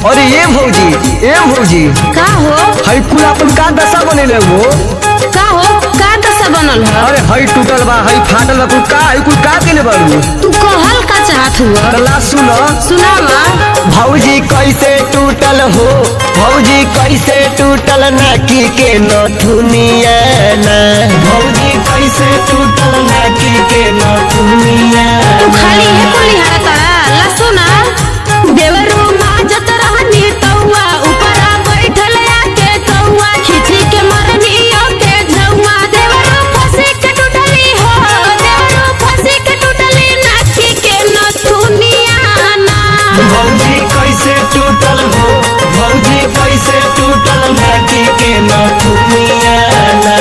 अरे ये भौजी ए भौजी का हो हई कुल अपन का दशा बनेले वो का हो का दशा बनल है अरे हई टूटल बा हई फाटल बा कुल का हई कुल का केले बारू तू कहल का चाहत हुआ अल्लाह सुन सुनावा भौजी कैसे टूटल हो भौजी कैसे टूटल नाकी के नथुनिया ना भौजी कैसे टूटल नाकी के नथुनिया तू खाली है कुली हरा तारा ला सुना देवरू माजत रहनी तौआ ऊपरा बैठल आके कौआ खिची के मरनी ओके झौआ देवरू फंसी के टूटली हो देवरू फंसी के टूटली नाची के नथुनिया ना भौजी कैसे टूटल हो भौजी कैसे टूटल नाकी के नथुनिया ना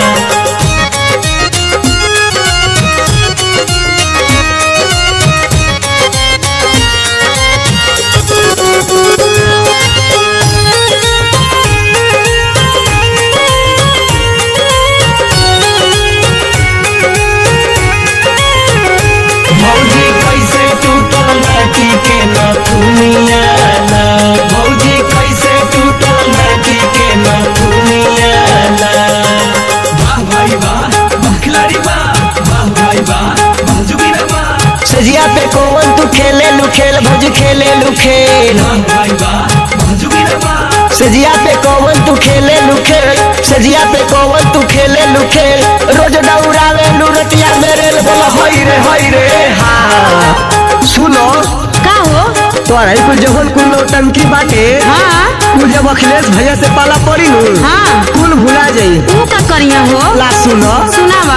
भौजी कैसे टूटल नाकी के नथुनिया ना भौजी कैसे टूटल नाकी के नथुनिया ना वाह भाई वाह वाह खिलाड़ी वाह वाह भाई वाह वाह जुगीरा वाह सजिया पे कौन तू खेले लू खेल भौजी खेले लू खेल वाह भाई वाह वाह जुगीरा वाह सजिया पे कौन तू खेले लू खेल सजिया पे कौन तू खेले लू खेल रोज दौड़ावे लू रतिया मेरे बोला हई रे हई रे हाँ सुनो का हो तोरा कुल जवन कुल नौटंकी बाटे हाँ कुल जब अखिलेश भैया से पाला पड़ी नु हाँ कुल भुला जाई तू का करिया हो ला सुनो सुनावा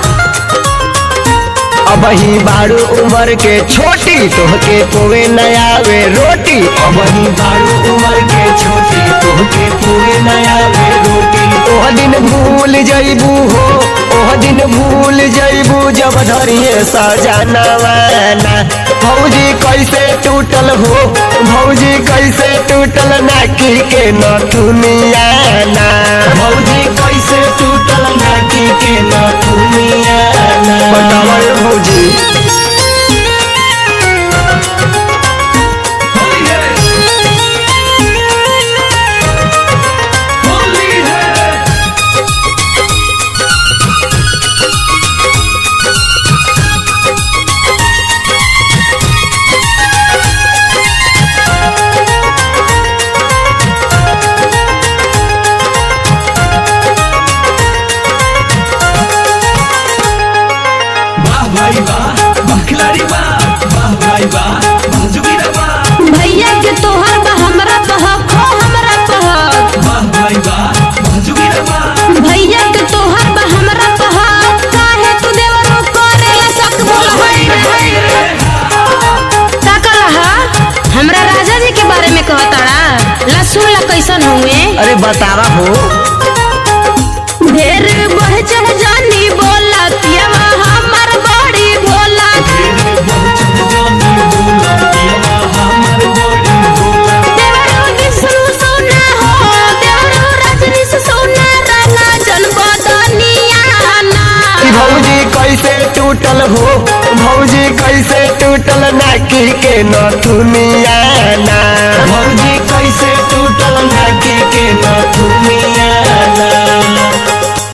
अब ही बारू उम्र के छोटी तोहके पोवे नया वे रोटी अब ही बारू उम्र के छोटी तोहके पोवे नया वे रोटी ओह दिन भूल जइबू हो ओह दिन भूल जइबू जब धरिए सजनवाना भौजी कैसे टूटल हो भौजी कैसे टूटल नाकी के नथुनिया ना भौजी कैसे टूटल नाकी के नथुनिया ना बतावा रे भौजी होली है होली है वाह भाई वाह वाह खिलाड़ी वाह वाह भाई वाह वाह जुगीरा वाह भैया के तोहर बा हमरा बहक हो हमरा बहक वाह भाई वाह वाह जुगीरा वाह भैया के तोहर बा हमरा बहक काहे तू देवरो करेला शक बोल होई रे होई रे का कहा हमरा राजा जी के बारे में कहताड़ा ला सुन ला कैसन हुए अरे बतावा हो ढेर बढ़ चढ़ जानी बोला पियावा हमर बड़ी भोला देवरो विष्णु सोना हो देवरो रजनी से सोना राना जनपदनिया ना कि भौजी कैसे टूटल हो भौजी कैसे टूटल नाकी के नथुनिया ना भौजी